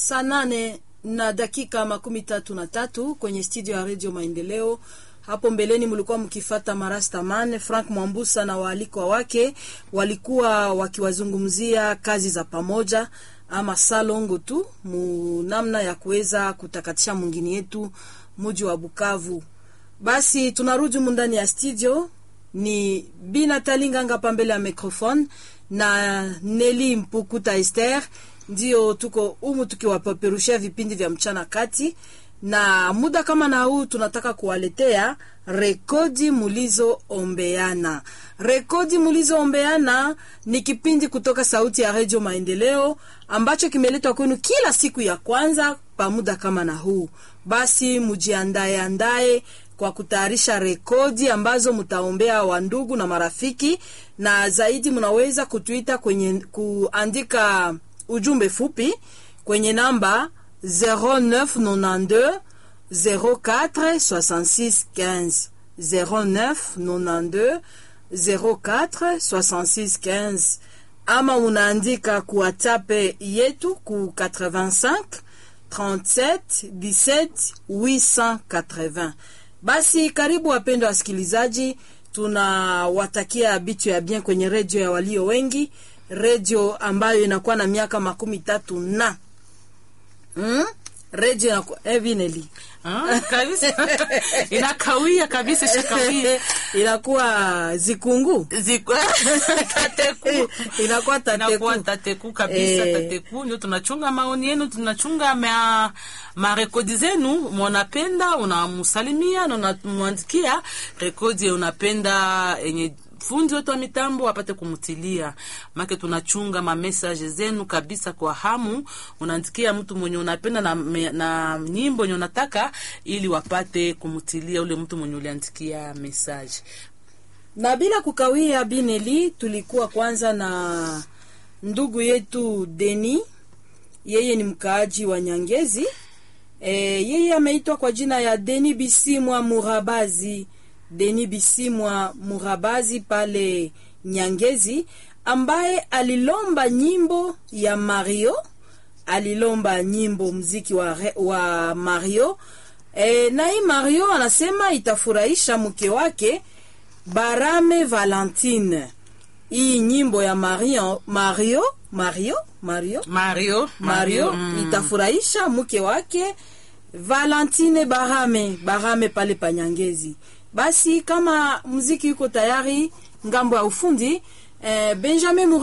saa nane na dakika makumi tatu na tatu kwenye studio ya redio Maendeleo. Hapo mbeleni mlikuwa mkifata Marastaman Frank Mwambusa na waalikwa wake walikuwa wakiwazungumzia kazi za pamoja ama salongo tu mu namna ya kuweza kutakatisha mwingine yetu muji wa Bukavu. Basi tunarudi mundani ya studio, ni Bina Talinganga pambele ya microphone na Neli Mpukuta Esther ndio tuko umu tukiwapeperushia vipindi vya mchana kati, na muda kama na huu tunataka kuwaletea rekodi mulizoombeana. Rekodi mulizoombeana ni kipindi kutoka Sauti ya Redio Maendeleo ambacho kimeletwa kwenu kila siku ya kwanza pa muda kama na huu. Basi mujiandae andae kwa kutayarisha rekodi ambazo mtaombea wandugu na marafiki, na zaidi mnaweza kutuita kwenye kuandika ujumbe fupi kwenye namba 0992 04 66 15 0992 04 66 15 ama unaandika ku WhatsApp yetu ku 85 37 17 880. Basi karibu wapendwa wasikilizaji, tunawatakia bitu ya bien kwenye redio ya walio wengi, redio ambayo inakuwa na miaka makumi tatu na hmm? redio inakuwa eh, Vineli Ah, kabisa inakawia kabisa, shakawia inakuwa zikungu Ziku- tateku inakuwa tateku inakuwa tateku kabisa, Eh. tateku. Ndio tunachunga maoni yenu, tunachunga ma marekodi zenu. Mwanapenda unamusalimia na unamwandikia rekodi unapenda yenye fundi wetu wa mitambo apate kumutilia make, tunachunga mamesaje zenu kabisa kwa hamu. Unaandikia mtu mwenye unapenda na, me- na nyimbo yenye unataka ili wapate kumutilia ule mtu mwenye uliandikia mesaje. na bila kukawia, Bineli, tulikuwa kwanza na ndugu yetu Deni, yeye ni mkaaji wa Nyangezi. E, yeye ameitwa kwa jina ya Deni Bisimwa Murabazi, Deni Bisimwa Murabazi pale Nyangezi, ambaye alilomba nyimbo ya Mario, alilomba nyimbo mziki wa, re- wa Mario. E, na hii Mario anasema itafurahisha mke wake Barame Valentine. Hii nyimbo ya Mario Mario Mario Mario Mario Mario mm. itafurahisha mke wake Valentine Barame Barame pale Panyangezi. Basi kama muziki uko tayari ngambo ya ufundi eh, Benjamin